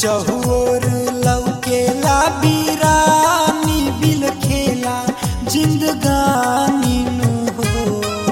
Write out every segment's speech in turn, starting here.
चहुर लौकेला बीरानी बिल खेला जिंदगानी नु हो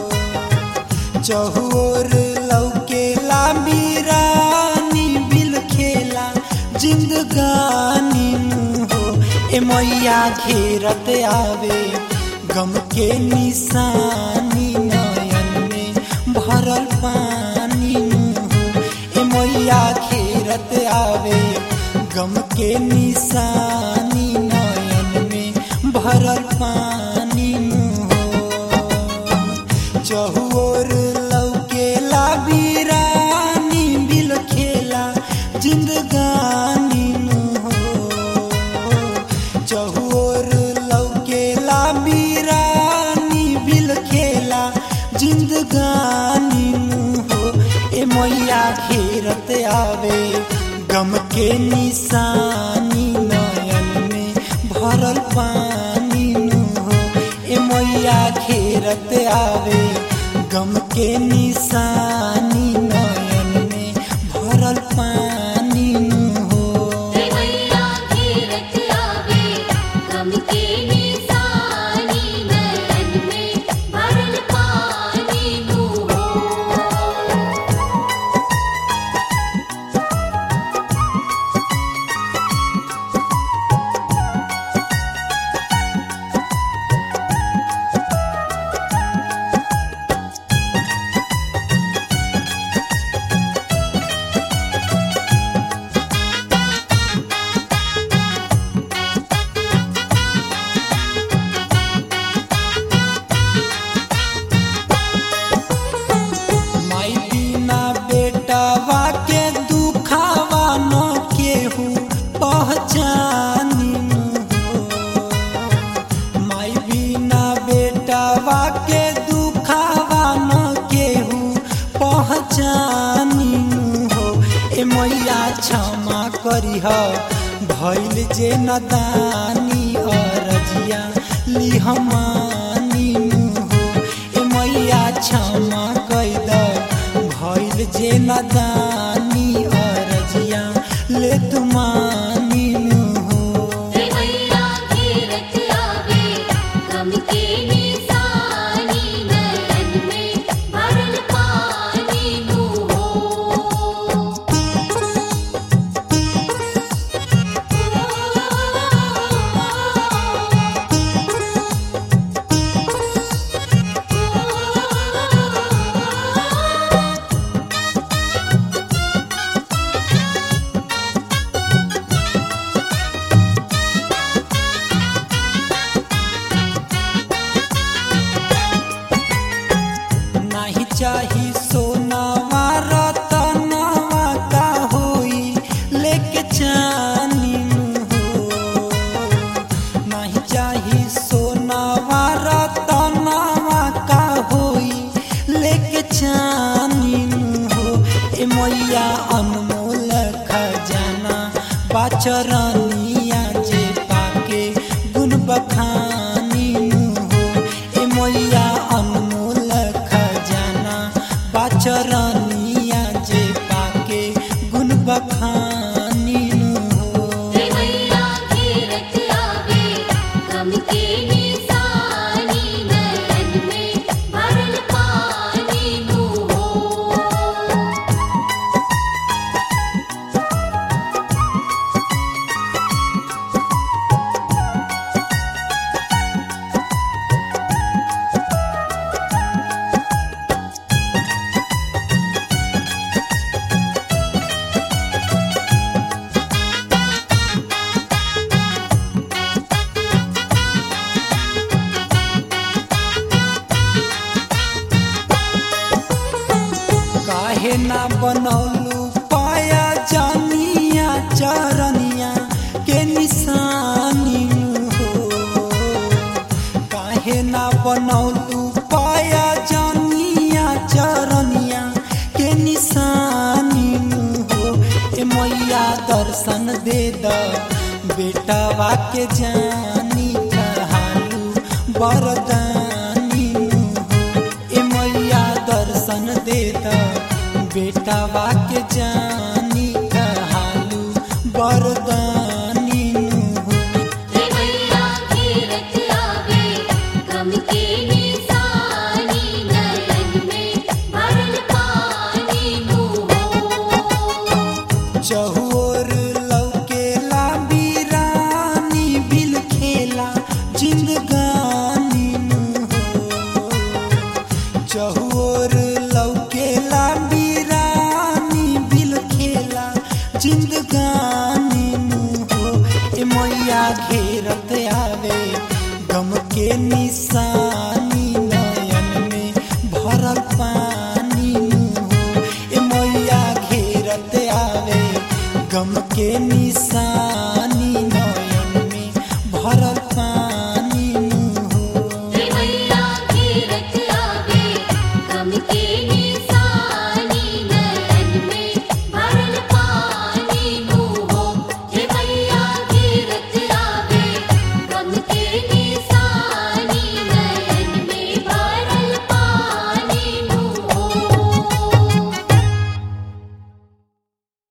चहुर लौकेला बीरानी बिल खेला जिंदगानी नु हो ए मैया घेरत आवे गम के निशानी नयन में भरल पानी नु हो ए मैया घेरत आवे गम के निशानी नयन में भरल पानी नु हो चहुर लौकेला बीरानी बिल खेला जिंदगानी नु हो चहुर लौकेला बीरानी बिल खेला जिंदगानी नु हो ए मैया घेरत आवे गम के निशानी नयन में भरल पानी नु हो ए मैया घेरत आवे गम के निशानी नयन में भरल पानी नु हो मैया घेरत आवे गम के निशानी नयन में भरल पानी नु हो माई बिना बेटावा के दुखावा न केहू पहचानी हो माई बिना बेटावा के दुखावा न केहू पहचानी हो ए मैया क्षमा करी ह भैल जे नदानी अरजिया लिहमानी हो ए मैया क्षमा कैद भैल जे नदानी अरजिया ले तुमानी हो मैया घेरत आवे गम के निशानी नयन में भरल पानी नु हो नाही चाही सोनावा रतनवा का होई लेके चानी हो नाही चाही सोनावा रतनवा का होई लेके चानी हो ए मैया अनमोल खजाना बाचरनिया जे पाके गुण बखानी हो ए मैया अनमोल खजाना बाचरनिया जे पाके गुण बखानी हो मैया घेरत आवे गम के निशानी नयन में भरल पानी नु हो काहे ना बनौलू पाया जानिया चरनिया के निशानी हो काहे ना बनौलू पाया जानिया चरनिया के निशानी हो ए मैया दर्शन दे द बेटावा के जानी कहालू बरदानी हो ए मैया दर्शन दे द बेटावा के जानी कहालू घेरत आवे गम के निशानी नयन में भरल पानी नु हो ए मैया घेरत आवे गम के निशानी